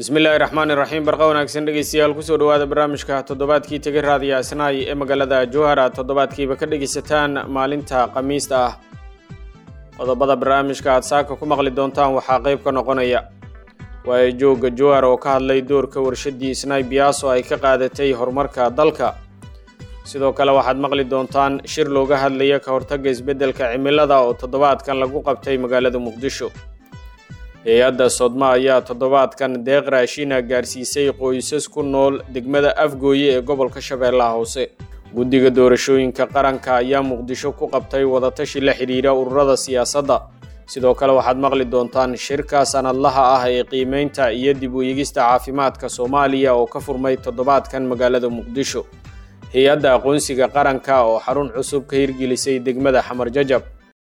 bismillaahi raxmaani raxiim barqa wanaagsan dhegeystayaal kusoo dhawaada barnaamijka toddobaadkii tege raadiya asnaay ee magaalada jowhara toddobaadkiiba ka dhegeysataan maalinta khamiista ah qodobada barnaamijka aad saaka ku maqli doontaan waxaa qayb ka noqonaya waayo joogga jowhar oo ka hadlay doorka warshadii snai biyaso ay ka qaadatay horumarka dalka sidoo kale waxaad maqli doontaan shir looga hadlaya ka hortagga isbeddelka cimilada oo toddobaadkan lagu qabtay magaalada muqdisho hay-adda sodma ayaa toddobaadkan deeq raashina gaarsiisay qoysas ku nool degmada afgooye ee gobolka shabeellaha hoose guddiga doorashooyinka qaranka ayaa muqdisho ku qabtay wadatashi la xidhiira ururada siyaasadda sidoo kale waxaad maqli doontaan shirka sanadlaha ah ee qiimeynta iyo dib u eegista caafimaadka soomaaliya oo ka furmay toddobaadkan magaalada muqdisho hay-adda aqoonsiga qaranka oo xarun cusub ka hirgelisay degmada xamar jajab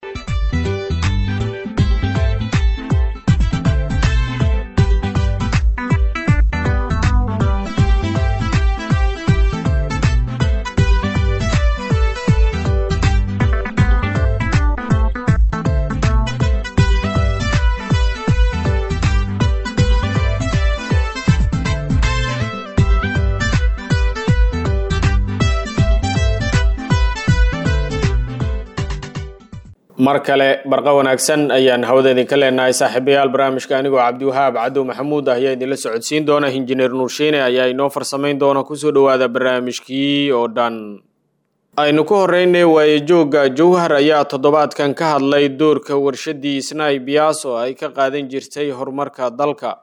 mar kale barqa wanaagsan ayaan hawada idinka leenahay saaxiibayaal barnaamijka anigoo cabdiwahaab cadow maxamuud ah ayaa idinla socodsiin doona injineer nuursheene ayaa inoo farsamayn doona kusoo dhawaada barnaamijkii oo dhan aynu ku horeynay waaye joogga jowhar ayaa toddobaadkan ka hadlay doorka warshadii snai biyaso ay ka qaadan jirtay horumarka dalka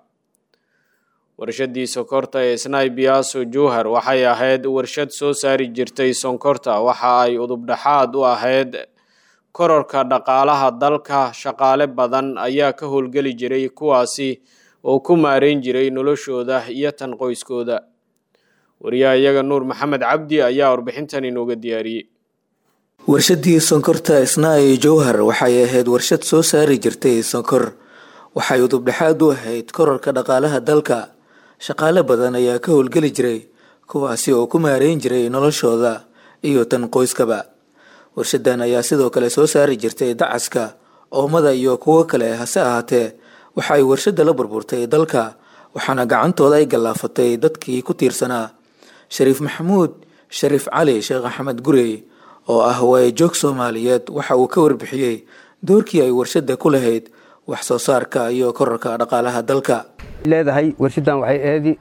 warshadii sonkorta ee snai biyaso jowhar waxay ahayd warshad soo saari jirtay sonkorta waxa ay udubdhaxaad u ahayd kororka dhaqaalaha dalka shaqaale badan ayaa ka howlgeli jiray kuwaasi oo ku maareyn jiray noloshooda iyo tan qoyskooda wariyaha iyaga nuur maxamed cabdi ayaa warbixintan inooga diyaariyey warshadii sonkorta isnaayi jowhar waxay ahayd warshad soo saari jirtay sonkor waxay udubdhexaad u ahayd kororka dhaqaalaha dalka shaqaale badan ayaa ka howlgeli jiray kuwaasi oo ku maareyn jiray noloshooda iyo tan qoyskaba warshadan ayaa sidoo kale soo saari jirtay dacaska oomada iyo kuwo kale hase ahaatee waxa ay warshada la burburtay dalka waxaana gacantooda ay gallaafatay dadkii ku tiirsanaa shariif maxamuud shariif cali sheekh axmed gurey oo ah waayajoog soomaaliyeed waxa uu ka warbixiyey doorkii ay warshada ku lahayd wax soo saarka iyo korarka dhaqaalaha dalka leedahay warshadan waxay eedi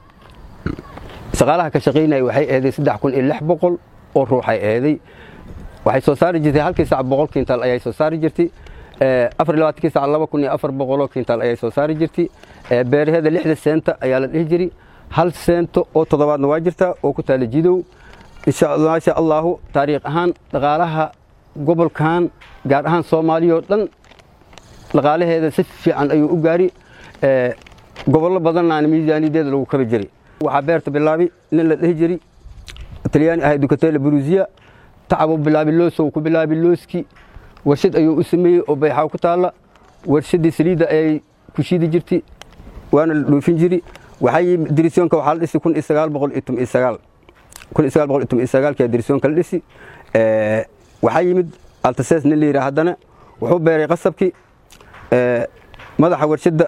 shaqaalaha ka shaqaynaya waxay eeday saddex kun iyo lix boqol oo ruuxay eeday waxay soo saari jirtay halkii sac boqol kintaal ayay soo saari jirtay afar iyo labaatankii sac laba kun iyo afar boqoloo kintaal ayay soo saari jirtay beeraheeda lixda seenta ayaa la dhihi jiray hal seento oo toddobaadna waa jirtaa oo ku taala jidow maasha allaahu taariikh ahaan dhaqaalaha gobolkan gaar ahaan soomaaliya oo dhan dhaqaalaheeda si fiican ayuu u gaari gobollo badannaana miisaaniyadeeda lagu kabi jiray waxaa beerta bilaabi nin la dhihi jiray talyaani ahay dukatela burusiya tacabuu bilaabi loosow ku bilaabi looski warshad ayuu u sameeyey oo bayxaaw ku taalla warshadii saliidda ayay ku shiidi jirtay waana la dhoofin jiri waxay dirisoonka waxaa la dhisi kun iyo sagaal boqol iyo toban iyo sagaal kun iyo sagaal boqol iyo toban iyo sagaalkaa dirisoonka la dhisi waxaa yimid altases nin la yidhaha haddana wuxuu beeray qasabkii madaxa warshadda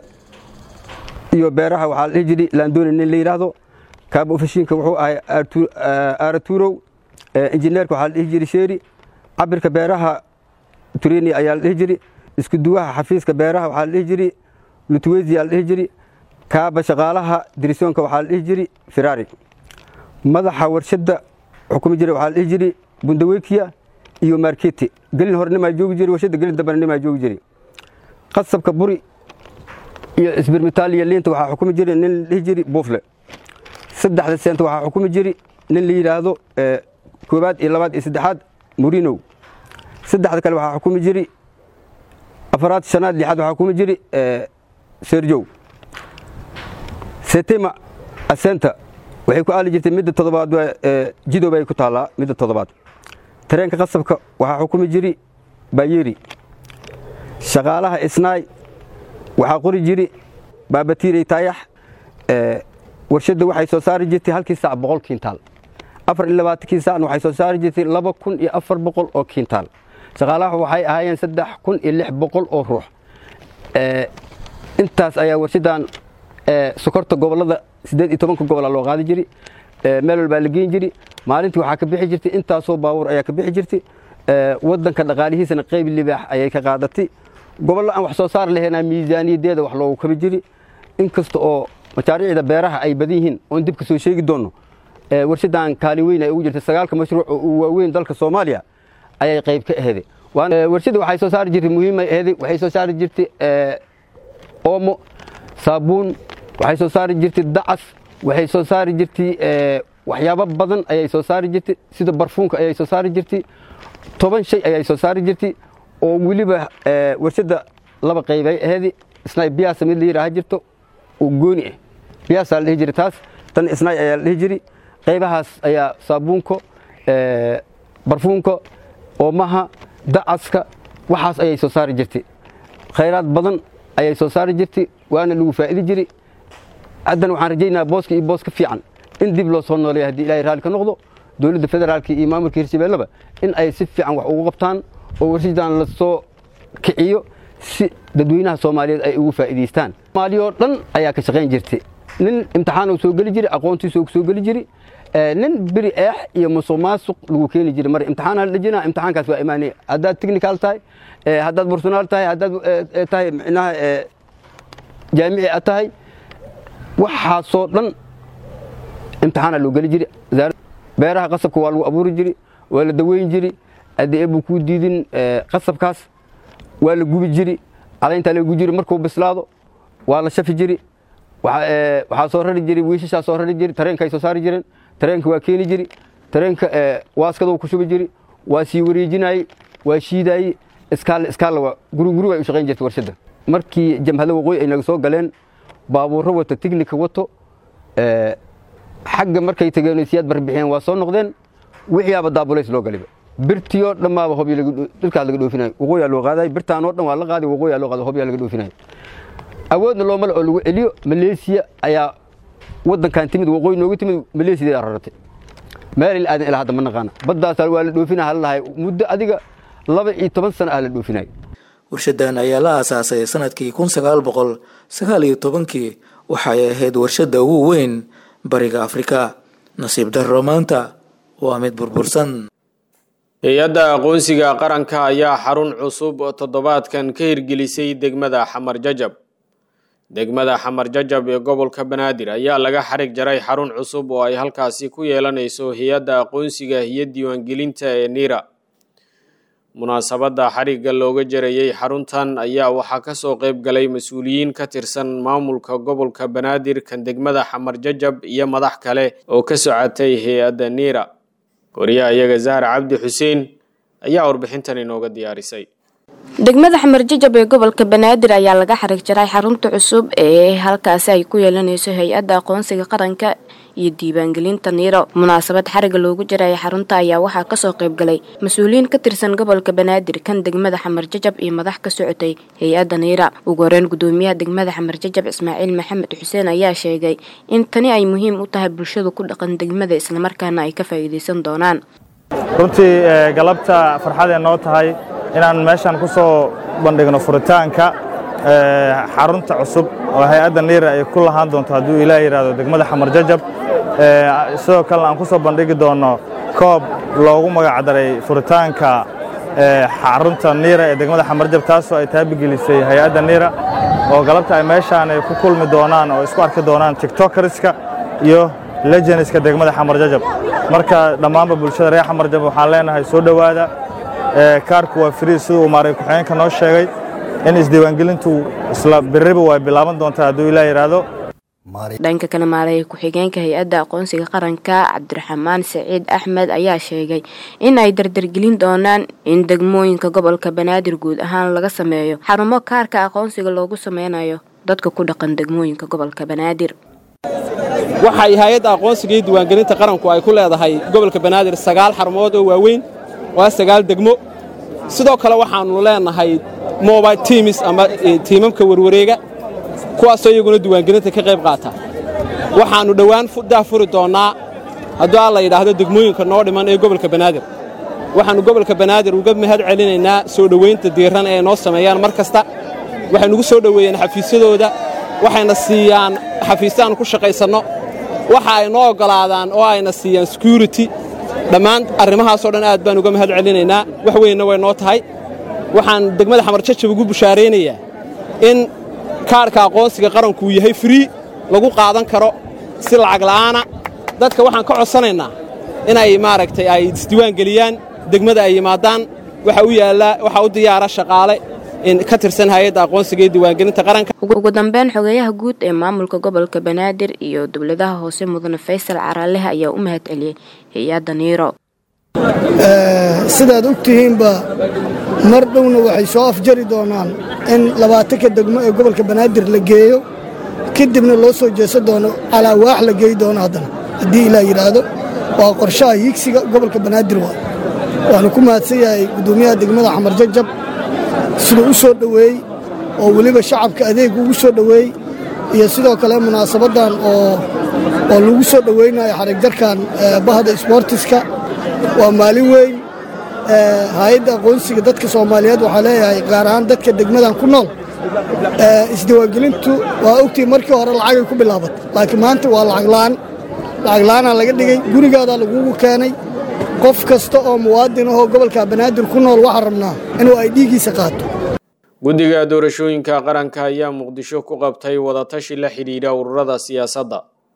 iyo beeraha waxaa la dhihi jiri laandoni nin la yidhaahdo kaaba ofashiinka wuxuu ahay aaratuurow injineerka waxaa la dhihi jiri sheeri cabirka beeraha tureni ayaa la dhihi jiri isku duwaha xafiiska beeraha waxaa la dhihi jiri lutwezi aa la dhihi jiri kaaba shaqaalaha dirisoonka waxaa la dhihi jiri firari madaxa warshadda xukumi jira waxaa la dhihi jiri bundawekiya iyo marketi gelin hore nimaa joogi jiri warshadda gelin dambana nimaa joogi jiri qasabka buri iyo isbirmitaal iyo liinta waxaa xukumi jiri nin la dhihi jiri buufle saddexda seenta waxaa xukumi jiri nin la yidhaahdo koobaad iyo labaad iyo saddexaad murinow saddexda kale waxaa xukumi jiri afaraad shanaad lixaad waxaa xukumi jiri serjow setema asenta waxay ku aali jirtay midda toddobaad jidow bay ku taallaa midda toddobaad tareenka qasabka waxaa xukumi jiri bayeri shaqaalaha isnaay waxaa qori jiri baabatiirey taayax warshadda waxay soo saari jirtay halkii sac boqol kintaal afar iyo labaatankii sacna waxay soo saari jirtay laba kun iyo afar boqol oo kintaal shaqaalaha waxay ahaayeen saddex kun iyo lix boqol oo ruux intaas ayaa warshaddan sokorta gobollada siddeed iyo tobanka gobola loo qaadi jiri meel walbaa la geen jiri maalintii waxaa ka bixi jirtay intaasoo baabuur ayaa ka bixi jirtay waddanka dhaqaalihiisana qayb libaax ayay ka qaadatay gobollo aan wax soo saar lahaynaa miisaaniyaddeeda wax loogu kabi jiri inkasta oo mashaariicda beeraha ay badan yihiin oon dib ka soo sheegi doonno warshaddan kaalin weyn ay ugu jirtay sagaalka mashruuc oo uu waaweyn dalka soomaaliya ayay qayb ka aheeday warshadda waxay soo saari jirtay muhiimay aheeday waxay soo saari jirtay oomo saabuun waxay soo saari jirtay dacas waxay soo saari jirtay waxyaabo badan ayay soo saari jirtay sida barfuunka ayay soo saari jirtay toban shay ayay soo saari jirtay oo weliba warshadda laba qaybay aheedi isnaay biyaasa mid la yidhaaha jirto oo gooni ah biyaasaa la dhihi jiray taas tan isnaay ayaa la dhihi jiray qaybahaas ayaa saabuunka barfuunka oomaha dacaska waxaas ayay soo saari jirtay khayraad badan ayay soo saari jirtay waana lagu faa'idi jiray haddana waxaan rajaynayaa booska iyo boos ka fiican in dib loo soo nooleeya haddii ilaahay raalli ka noqdo dowladda federaalka iyo maamulka hirshabeelleba in ay si fiican wax ugu qabtaan oo warshadan la soo kiciyo si dadweynaha soomaaliyeed ay ugu faa'iidaystaan soomaaliyoo dhan ayaa ka shaqayn jirtay nin imtixaan soo geli jiray aqoontiisoo soo geli jiray nin beri eex iyo musuq maasuq lagu keeni jiray mar imtixaana la dhejinaa imtixaankaas waa imaanaya haddaad technical tahay haddaad bursunaal tahay haddaad tahay micnaha jaamici aad tahay waxaasoo dhan imtixaana loo geli jiray beeraha qasabka waa lagu abuuri jiri waa la daweyn jiri haddii eebuu kuu diidin qasabkaas waa la gubi jiri calayntaa la gubi jiri markuu bislaado waa la shafi jiri waxaa soo rari jiri wiishashaa soo rari jiri tareenka ay soo saari jireen tareenka waa keeni jiri tareenka waaskaduu ku shubi jiri waa sii wareejinaayey waa shiidaayey iskaal iskaalla waa guriguriga ay u shaqayn jirtay warshadda markii jamhada waqooyi ay naga soo galeen baabuurro wata tignika wato xagga markay tageen siyaad barbixiyeen waa soo noqdeen wixiiaba daabulays loo galiba birtiyo dhammaaba hobyo dhulkaas laga dhoofinayo waqooyaa loo qaaday birtaanoo dhan waa la qaaday waqooyaa loo qaaday hobyaa laga dhoofinayo awoodna loomale oo lagu celiyo maleesiya ayaa waddankan timid waqooyi nooga timid maleesiya raratay meel aadan ilaa hadda ma naqaana baddaasaa waa la dhoofina hala lahay muddo adiga laba iyo toban sano ah la dhoofinayo warshadan ayaa la aasaasay sanadkii kun sagaal boqol sagaal iyo tobankii waxay ahayd warshadda ugu weyn bariga afrika nasiib darro maanta waa mid burbursan hay-adda aqoonsiga qaranka ayaa xarun cusub oo toddobaadkan ka hirgelisay degmada xamar jajab degmada xamar jajab ee gobolka banaadir ayaa laga xarig jaray xarun cusub oo ay halkaasi ku yeelanayso hay-adda aqoonsiga iyo diiwaangelinta ee niira munaasabadda xarigga looga jarayey xaruntan ayaa waxaa kasoo qayb galay mas-uuliyiin ka tirsan maamulka gobolka banaadir kan degmada xamar jajab iyo madax kale oo ka socotay hay-adda niira wariyaha iyaga zahar cabdi xuseen ayaa warbixintan inooga diyaarisay degmada xamar jajab ee gobolka banaadir ayaa laga xarig jaray xarunta cusub ee halkaasi ay ku yeelanayso hay-adda aqoonsiga qaranka iyo diiwaangelinta niiro munaasabad xariga loogu jaraya xarunta ayaa waxaa kasoo qayb galay mas-uuliyiin ka tirsan gobolka banaadir kan degmada xamar jajab iyo madax ka socotay hay-adda niira ugu horeyn gudoomiyaha degmada xamar jajab ismaaciil maxamed xuseen ayaa sheegay in tani ay muhiim u tahay bulshada ku dhaqan degmada islamarkaana ay ka faa'iidaysan doonaan runtii galabta farxadee noo tahay inaan meeshaan ku soo bandhigno furitaanka xarunta cusub oo hay-adda niira ay ku lahaan doonto hadduu ilaah yidhaahdo degmada xamar jajab sidoo kalena aan ku soo bandhigi doonno koob loogu magacdaray furitaanka xarunta niira ee degmada xamar jajab taasoo ay taabigelisay hay-adda niira oo galabta ay meeshaan ay ku kulmi doonaan oo isku arki doonaan tiktokerska iyo legenska degmada xamar jajab marka dhammaanba bulshada reer xamar jajab waxaan leenahay soo dhowaada kaarku waa frii siduu maaray ku-xigeenka noo sheegay in isdiiwaangelintu isla biriba way bilaaban doontaa hadduu ilaa yidhaahdo dhanka kale maaraya ku-xigeenka hay-adda aqoonsiga qaranka cabdiraxmaan saciid axmed ayaa sheegay in ay dardargelin doonaan in degmooyinka gobolka banaadir guud ahaan laga sameeyo xarumo kaarka aqoonsiga loogu sameynayo dadka ku dhaqan degmooyinka gobolka banaadir waxay hay-adda aqoonsiga iyo diiwaangelinta qaranku ay ku leedahay gobolka banaadir sagaal xarumood oo waaweyn waa sagaal degmo sidoo kale waxaannu leenahay mobile tiimis ama tiimamka warwareega kuwaasoo iyaguna diiwaangelinta ka qayb qaata waxaannu dhowaan daa furi doonnaa hadduu alla yidhaahdo degmooyinka noo dhiman ee gobolka banaadir waxaannu gobolka banaadir uga mahad celinaynaa soo dhowaynta diiran ee noo sameeyaan mar kasta waxay nugu soo dhoweeyeen xafiisyadooda waxayna siiyaan xafiisyo aan ku shaqaysanno waxa ay noo oggolaadaan oo ayna siiyaan security dhammaan arrimahaasoo dhan aad baan uga mahad celinaynaa wax weynna way noo tahay waxaan degmada xamarjajab ugu bushaaraynayaa in kaarhka aqoonsiga qaranku uu yahay free lagu qaadan karo si lacag la'aana dadka waxaan ka codsanaynaa inay maaragtay ay isdiiwaan geliyaan degmada ay yimaadaan waxa u yaallaa waxaa u diyaara shaqaale in ka tirsan hay-adda aqoonsiga iyo diiwaangelinta qaranka ugu dambeyn xogeeyaha guud ee maamulka gobolka banaadir iyo dowladaha hoose mudane faysal caraalehe ayaa u mahad celiyey hay-adda niiro sidaad og tihiinba mar dhowna waxay soo afjari doonaan in labaatanka degmo ee gobolka banaadir la geeyo kadibna loo soo jeesan doono calaa waax la geey doono haddana haddii ilaa yidhaahdo waa qorshaha hiigsiga gobolka banaadir waa waanu ku mahadsan yahay guddoomiyaha degmada xamar jajab siduu u soo dhoweey oo weliba shacabka adeeg ugu soo dhoweey iyo sidoo kale munaasabaddan oo oo lagu soo dhoweynayo xarigjarkan bahda isboortiska waa maalin weyn hay-adda aqoonsiga dadka soomaaliyeed waxaa leeyahay gaar ahaan dadka degmadan ku nool isdiiwaangelintu waa ogtii markii hore lacagay ku bilaabatay laakiin maanta waa lacaglaan lacaglaanaa laga dhigay gurigaadaa lagugu keenay qof kasta oo muwaadin ahoo gobolka banaadir ku nool waxaa rabnaa inuu ay dhiiggiisa qaato guddiga doorashooyinka qaranka ayaa muqdisho ku qabtay wadatashi la xidhiidha ururada siyaasadda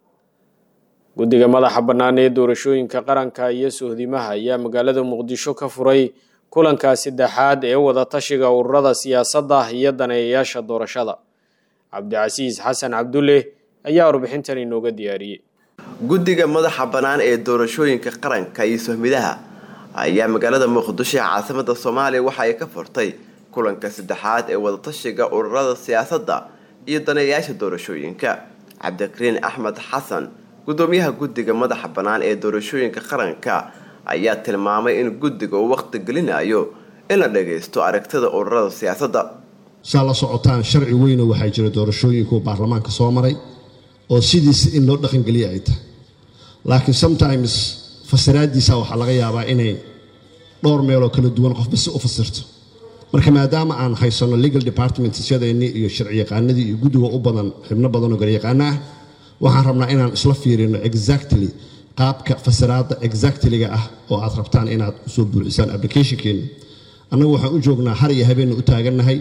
guddiga madaxa bannaan ee doorashooyinka qaranka iyo sohdimaha ayaa magaalada muqdisho ka furay kulanka saddexaad ee wadatashiga ururada siyaasadda iyo daneeyayaasha doorashada cabdicasiis xasan cabdulle ayaa warbixintan inooga diyaariyey guddiga madaxa bannaan ee doorashooyinka qaranka iyo sohmidaha ayaa magaalada muqdisho ee caasimada soomaaliya waxa ay ka furtay kulanka saddexaad ee wadatashiga ururada siyaasadda iyo daneeyayaasha doorashooyinka cabdikariin axmed xasan gudoomiyaha guddiga madaxa bannaan ee doorashooyinka qaranka ayaa tilmaamay in guddiga uu waqti gelinayo in la dhagaysto aragtida ururada siyaasadda saa la socotaan sharci weyno waxaa jira doorashooyinku baarlamaanka soo maray oo sidiisa in loo dhaqangeliya ay tahay laakiin sometimes fasiraadiisa waxaa laga yaabaa inay dhowr meeloo kala duwan qofba si u fasirto marka maadaama aan haysanno legal departmentsyadeennii iyo sharciyaqaanadii iyo guddiga u badan xibno badan oo garyaqaana ah waxaan rabnaa inaan isla fiirino exactly qaabka fasiraadda exactlyga ah oo aad rabtaan inaad usoo buuxisaan applicationkeena annagu waxaan u joognaa har iyo habeenna u taagannahay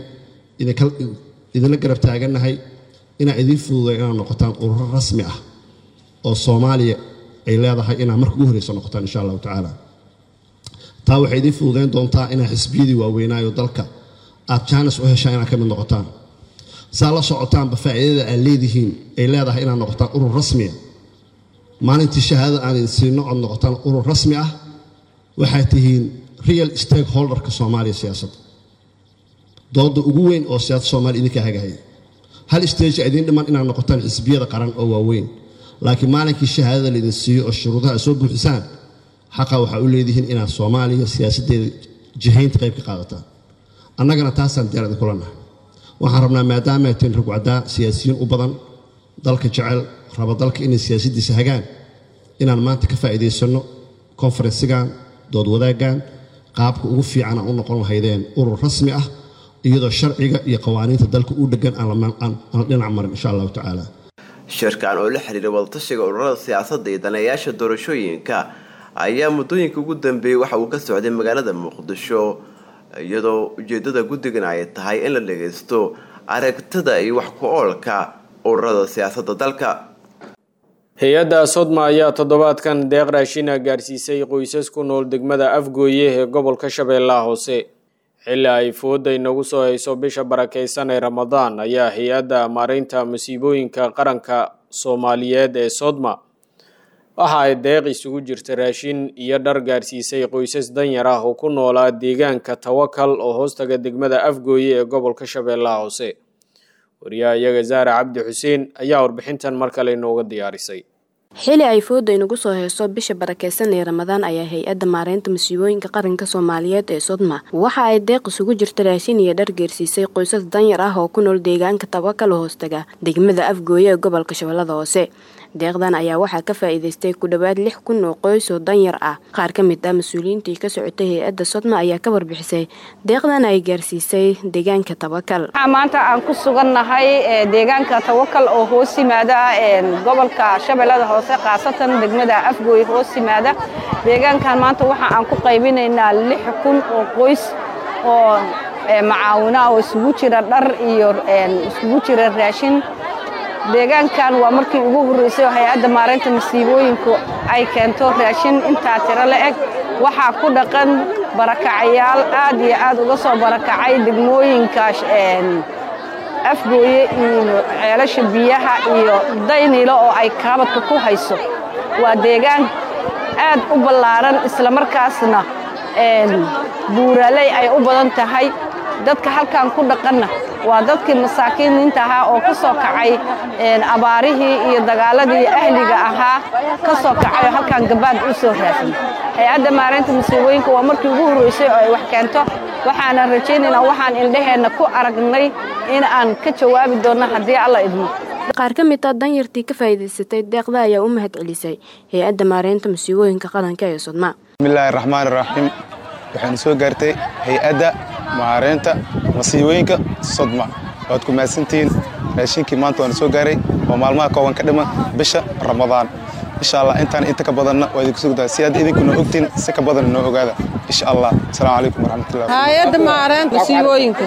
idinla garab taagannahay inaan idiin fududay inaad noqotaan ururo rasmi ah oo soomaaliya ay leedahay inaad marka ugu horreysa noqotaan insha allahu tacaala taa waxay idiin fududayn doontaa inaad xisbiyadii waaweynaayo dalka aad jaanis u heshaan inaad ka mid noqotaan saa la socotaanba faa'iidada aad leedihiin ay leedahay inaad noqotaan urur rasmiya maalintii shahaadada aan idin siino ood noqotaan urur rasmi ah waxaad tihiin real stakeholderka soomaaliya siyaasadda dooda ugu weyn oo siyaasadda soomaaliya idinka hagahaya hal stage idiin dhiman inaad noqotaan xisbiyada qaran oo waaweyn laakiin maalinkii shahaadada laydin siiyo oo shuruudaha soo buuxisaan xaqa waxaa u leedihiin inaad soomaaliya siyaasaddeeda jihaynta qayb ka qaadataan annagana taasaan diyaar idinkula nahay waxaan rabnaa maadaama ay tihiin rugcaddaa siyaasiyiin u badan dalka jecel raba dalka inay siyaasaddiisa hagaan inaan maanta ka faa'iidaysanno konfarensigan dood wadaaggan qaabka ugu fiican aan u noqon lahaydeen urur rasmi ah iyadoo sharciga iyo qawaaniinta dalka u dhegan aan la dhinac marin insha allahu tacaala shirkan oo la xiriira wadatashiga ururada siyaasadda iyo daneeyaasha doorashooyinka ayaa muddooyinka ugu dambeeyey waxa uu ka socday magaalada muqdisho iyadoo ujeedada guddigan ay tahay in la dhagaysto aragtida iyo wax ku oolka ururada siyaasadda dalka hay-adda sodma ayaa toddobaadkan deeq raashina gaarsiisay qoysas ku nool degmada afgooye ee gobolka shabeellaha hoose xilli ay fooda inagu soo hayso bisha barakeysan ee ramadaan ayaa hay-adda maareynta masiibooyinka qaranka soomaaliyeed ee sodma waxa ay deeq isugu jirta raashin iyo dhar gaarsiisay qoysas danyar ah oo ku noolaa deegaanka tawakal oo hoostaga degmada afgooye ee gobolka shabeellaha hoose wariyaha iyaga zaara cabdi xuseen ayaa warbixintan mar kale inooga diyaarisay xili ay fooda inagu soo heyso bisha barakeysan ee ramadaan ayaa hay-adda maareynta masiibooyinka qaranka soomaaliyeed ee sodma waxa ay deeq isugu jirta raashin iyo dhar geersiisay qoysas danyar ah oo ku nool deegaanka tabakala hoostaga degmada afgooye ee gobolka shabeellada hoose deeqdan ayaa waxaa ka faa-iideystay ku dhowaad lix kun oo qoys oo danyar ah qaar ka mid ah mas-uuliyiintii ka socotay hay-adda sodma ayaa ka warbixisay deeqdan ay gaarsiisay deegaanka tabakal waxaa maanta aan ku sugannahay deegaanka tawakal oo hoos yimaada gobolka shabeellada hoose khaasatan degmada afgooye hoos yimaada deegaankan maanta waxa aan ku qaybinaynaa lix kun oo qoys oo macaawina oo isugu jira dhar iyo isugu jira raashin deegaankan waa markii ugu horreysay oo hay-adda maareynta masiibooyinku ay keento raashin intaa tiro la eg waxaa ku dhaqan barakacayaal aad iyo aad uga soo barakacay degmooyinka afgooye iyo ceelasha biyaha iyo daynilo oo ay kaabadka ku hayso waa deegaan aad u ballaaran islamarkaasna buuraley ay u badan tahay dadka halkan ku dhaqanna waa dadkii masaakiiniinta ahaa oo ka soo kacay abaarihii iyo dagaaladii ahliga ahaa ka soo kacay oo halkan gabaad u soo raadsan hay-adda maareynta masiibooyinka waa markii ugu horreysay oo ay wax keento waxaanan rajaynaynaa waxaan indhaheenna ku aragnay in aan ka jawaabi doonno haddii alla idmo qaar ka mid ah danyartii ka faa'iidaysatay deeqda ayaa u mahad celisay hay-adda maareynta masiibooyinka qaranka ee sodma bismillaahi raxmaani raxiim waxaan soo gaartay hay-adda maareynta masiibooyinka sodma waad ku mahadsantihiin raashinkii maanta waana soo gaaray oo maalmaha kooban ka dhiman bisha ramadaan insha allah intaan inta ka badanna waa idinku sugdaa si aad idinkuna ogtiin si ka badan noo ogaada insha allah asalaamu calaykum waraxmatullah hay-adda maareynta masiibooyinka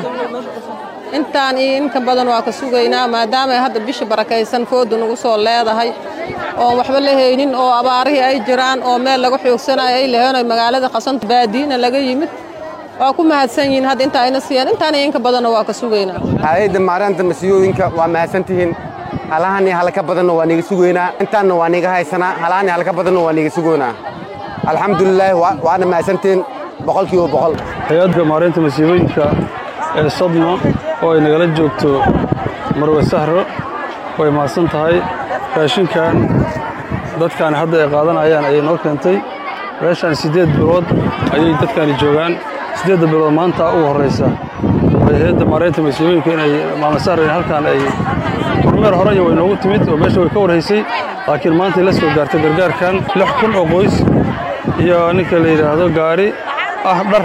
intaan iyo inka badan waa ka sugaynaa maadaama ay hadda bisha barakaysan fooda nagu soo leedahay oon waxba la haynin oo abaarihii ay jiraan oo meel laga xoogsanayo ay laheen magaalada khasanta baadiina laga yimid waa ku mahadsan yihiin hadda intaa ayna siiyaan intaan iyo inka badanna waa ka sugaynaa hay-adda maareynta masiibooyinka waa mahadsantihiin halahani halka badanna waa niga sugaynaa intaanna waa niga haysanaa halahani halka badanna waa niga sugaynaa alxamdulilaahi waana mahadsantihiin boqolkiiba boqol hay-adda maareynta masiibooyinka ee sodmo oo ay nagala joogto marwe sahro way mahadsan tahay raashinkan dadkaani hadda ay qaadanayaan ayay noo keentay meeshaan siddeed bilood ayay dadkaani joogaan siddeedda bilood maanta ugu horraysa hay-adda maareynta masiibooyinka inay maama sahro in halkaan ay kormeer horey way noogu timid oo meesha way ka warhaysay laakiin maantay la soo gaartay gargaarkan lix kun oo qoys iyo ninka la yidhaahdo gaari ah dhar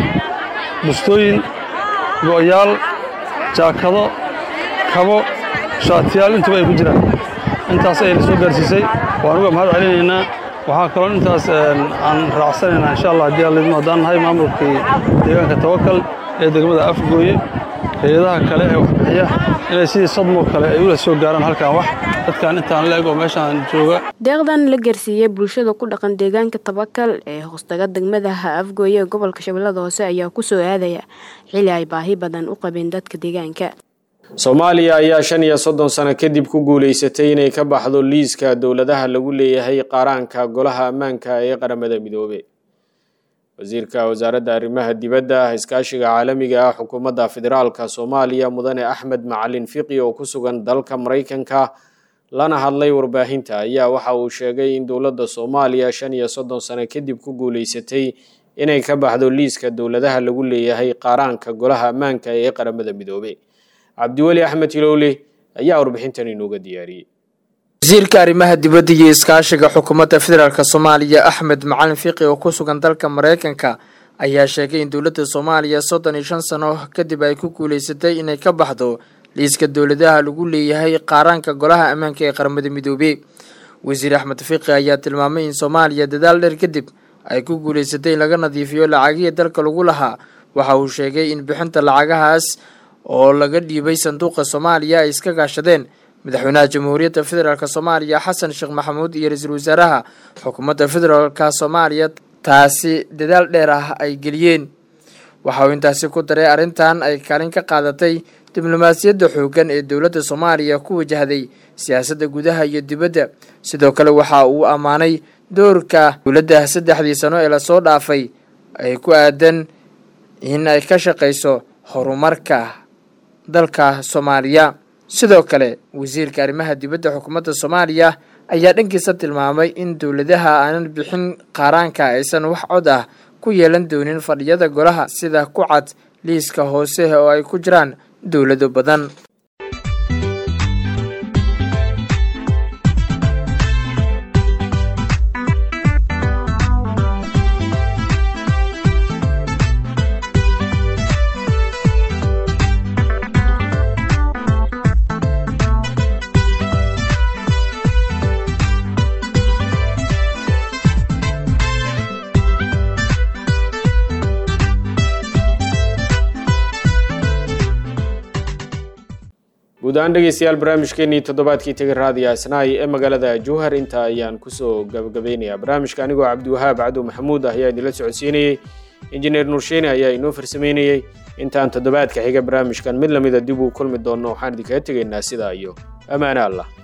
bustooyin go'yaal jaakado kabo shaatiyaal intuba ay ku jiraan intaas ayay la soo gaarsiisay waan uga mahad celinaynaa waxaa kaloo intaas aan raacsanaynaa insha allah haddii allidmo haddaan nahay maamulkii deegaanka tawakal ee degmada afgooye hay-adaha kale ee waxbixiya inay sidii sadmoo kale ay ula soo gaaraan halkan wax dadkan intaan la eg oo meeshaan jooga deeqdan la gaarsiiyey bulshada ku dhaqan deegaanka tabakal ee hoostaga degmada afgooye ee gobolka shabeellada hoose ayaa ku soo aadaya xili ay baahi badan u qabeen dadka deegaanka soomaaliya ayaa shan iyo soddon sano kadib ku guulaysatay inay ka baxdo liiska dowladaha lagu leeyahay qaaraanka golaha ammaanka ee qaramada midoobe wasiirka wasaaradda arrimaha dibadda iskaashiga caalamiga ah xukuumadda federaalka soomaaliya mudane axmed macalin fiqi oo ku sugan dalka maraykanka lana hadlay warbaahinta ayaa waxa uu sheegay in dowladda soomaaliya shan iyo soddon sano kadib ku guulaysatay inay ka baxdo liiska dowladaha lagu leeyahay qaaraanka golaha ammaanka ee qaramada midoobe cabdiweli axmed hilowle ayaa warbixintan inooga diyaariyey wasiirka arrimaha dibadda iyo iskaashiga xukuumadda federaalk soomaaliya axmed macalin fiqi oo ku sugan dalka maraykanka ayaa sheegay in dowladda soomaaliya soddon iyo shan sano kadib ay ku guulaysatay inay ka baxdo liiska dowladaha lagu leeyahay qaaraanka golaha ammaanka ee qaramada midoobey wasiir axmed fiqi ayaa tilmaamay in soomaaliya dadaal dheer kadib ay ku guulaysatay in laga nadiifiyo lacagihii dalka lagu lahaa waxa uu sheegay in bixinta lacagahaas oo laga dhiibay sanduuqa soomaaliya ay iska gaashadeen madaxweynaha jamhuuriyadda federaalk soomaaliya xasan sheekh maxamuud iyo ra-iisul wasaaraha xukuumadda federaalka soomaaliya taasi dadaal dheer ah ay geliyeen waxa uu intaasi ku daray arrintan ay kaalin ka qaadatay diblomaasiyadda xooggan ee dowladda soomaaliya ku wajahday siyaasadda gudaha iyo dibadda sidoo kale waxa uu ammaanay doorka dowladda saddexdii sano ee lasoo dhaafay ay ku aadan in ay ka shaqayso horumarka dalka soomaaliya sidoo kale wasiirka arrimaha dibadda xukuumadda soomaaliya ayaa dhankiisa tilmaamay in dowladaha aanan bixin qaaraanka aysan wax cod ah ku yeelan doonin fadhiyada golaha sida ku cad liiska hoose oo ay ku jiraan dowlado badan guud ahaan dhegeystayaal barnaamijkeenii toddobaadkii tegay raadiyo asnaay ee magaalada jowhar intaa ayaan kusoo gabagabeynayaa barnaamijka anigoo cabdiwahaab cadow maxamuud ah ayaa idinla socodsiinayey injineer nuursheene ayaa inoo farsameynayey intaan toddobaadka xiga barnaamijkan mid lamida dib uu kulmi doonno waxaan idinkaga tegaynaa sidaa iyo ammaane allah